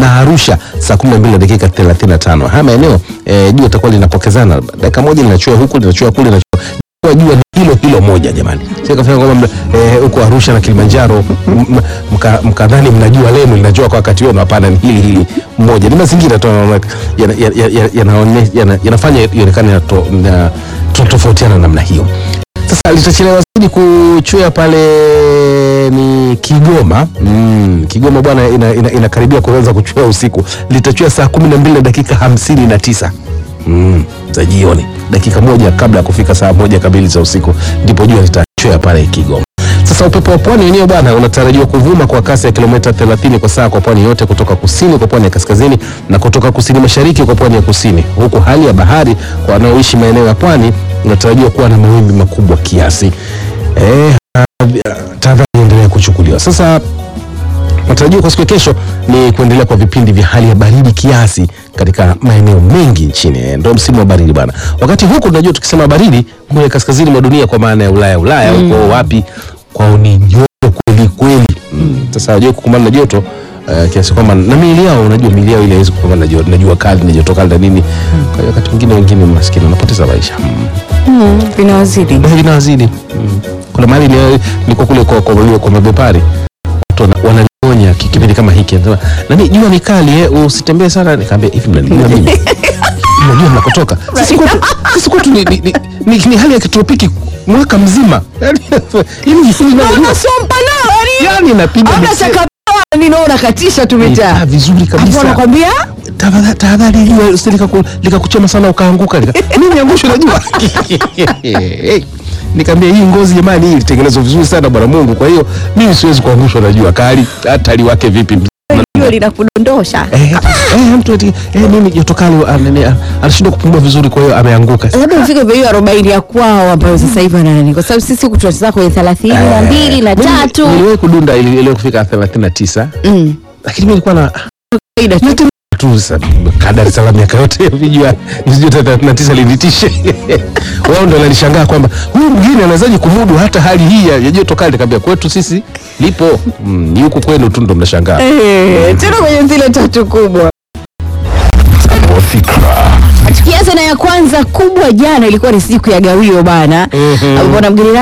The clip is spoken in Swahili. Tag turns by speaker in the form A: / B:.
A: na Arusha saa 12 na dakika 35. Haya maeneo eh, jua itakuwa linapokezana dakika moja linachua huku linachua kule linachua kwa jua ni hilo hilo moja jamani, sio kafanya kwamba eh, huko Arusha na Kilimanjaro m- m- mka- mkadhani mnajua lenu linajua kwa wakati wenu. Hapana, ni hili hili moja, ni mazingira tu yanaona- yana- yana- yana- yanaone- yana- yanafanya ionekane to- na- tunatofautiana namna hiyo. Sasa litachelewa zaidi kuchwea pale ni Kigoma. Mm, Kigoma bwana inakaribia ina, inakaribia kuanza kuchwea usiku, litachwea saa kumi na mbili na dakika hamsini na tisa mm, za jioni, dakika moja kabla ya kufika saa moja kamili za usiku, ndipo jua litachwea pale Kigoma. Sasa upepo wa pwani wenyewe bwana unatarajiwa kuvuma kwa kasi ya kilomita 30 kwa saa kwa pwani yote, kutoka kusini kwa pwani ya kaskazini na kutoka kusini mashariki kwa pwani ya kusini, huku hali ya bahari kwa wanaoishi maeneo ya pwani unatarajiwa kuwa na mawimbi makubwa kiasi. Eh, tahadhari endelea kuchukuliwa. Sasa matarajio kwa siku ya kesho ni kuendelea kwa vipindi vya hali ya baridi kiasi katika maeneo mengi nchini. Eh, Ndio msimu wa baridi bana. Wakati huku tunajua tukisema baridi kule kaskazini mwa dunia kwa maana ya Ulaya Ulaya huko wapi kwao ni joto kweli kweli. Mm. Sasa wajua kukumbana na joto uh, kiasi kwamba na miili yao unajua miili yao ile haiwezi kukumbana na joto, na jua kali na joto kali na nini. Kwa hiyo wakati mwingine wengine maskini wanapoteza maisha. Mm.
B: Mm, vinawazidi.
A: Na vinawazidi. Mm. Kuna mahali ni- nilikuwa kule kwa kwa, kwa, kwa mabepari watu wana- wananionya ki- kipindi kama hiki anasema nani jua ni kali eh, usitembee sana nikamwambia hivi mnanijua mimi mnajua mnakotoka sisi kwetu sisi kwetu ni, ni, ni, ni, ni hali ya kitropiki mwaka mzima yani hivi hivi na
B: Naona sompa nao yani.
A: yani napiga
B: Hamna
A: mise-
B: chaka ninaona katisha
A: Ah,
B: tumetaa.
A: vizuri
B: Hapo
A: kabisa
B: anakwambia
A: Tafadhali- tahadhari jua usije likaku- likakuchoma sana ukaanguka Nika- mimi niangushwe na jua nikamwambia hii ngozi jamani hii ilitengenezwa vizuri sana bwana Mungu kwa hiyo mimi siwezi kuangushwa na jua kali hata liwake vipi
B: jua linakudondosha.
A: Eh, eh, mtu ati eh, mimi joto kali ah, nini, ah, anashindwa kupumua vizuri kwa hiyo ameanguka
B: labda ufike kwa hiyo arobaini ya kwao ambayo sasa hivi ana nani, kwa sababu sisi huku tunacheza kwenye thelathini na mbili na
A: Mimi
B: tatu
A: niliwahi kudunda ili ili kufika 39
B: Mm.
A: lakini mimi nilikuwa na
B: Kawaida tu.
A: yote tu sa- kadari sala miaka yote vijua vijua 39 linitishe wao ndio walishangaa kwamba huyu mgeni anawezaje kumudu hata hali hii ya ya joto kali nikamwambia kwetu sisi lipo mm, ni huku kwenu tu ndo mnashangaa
B: Eh, tena kwenye zile tatu kubwa tukianza na ya kwanza kubwa jana ilikuwa ni siku ya gawio bana
A: Mhm.
B: ambapo na mgeni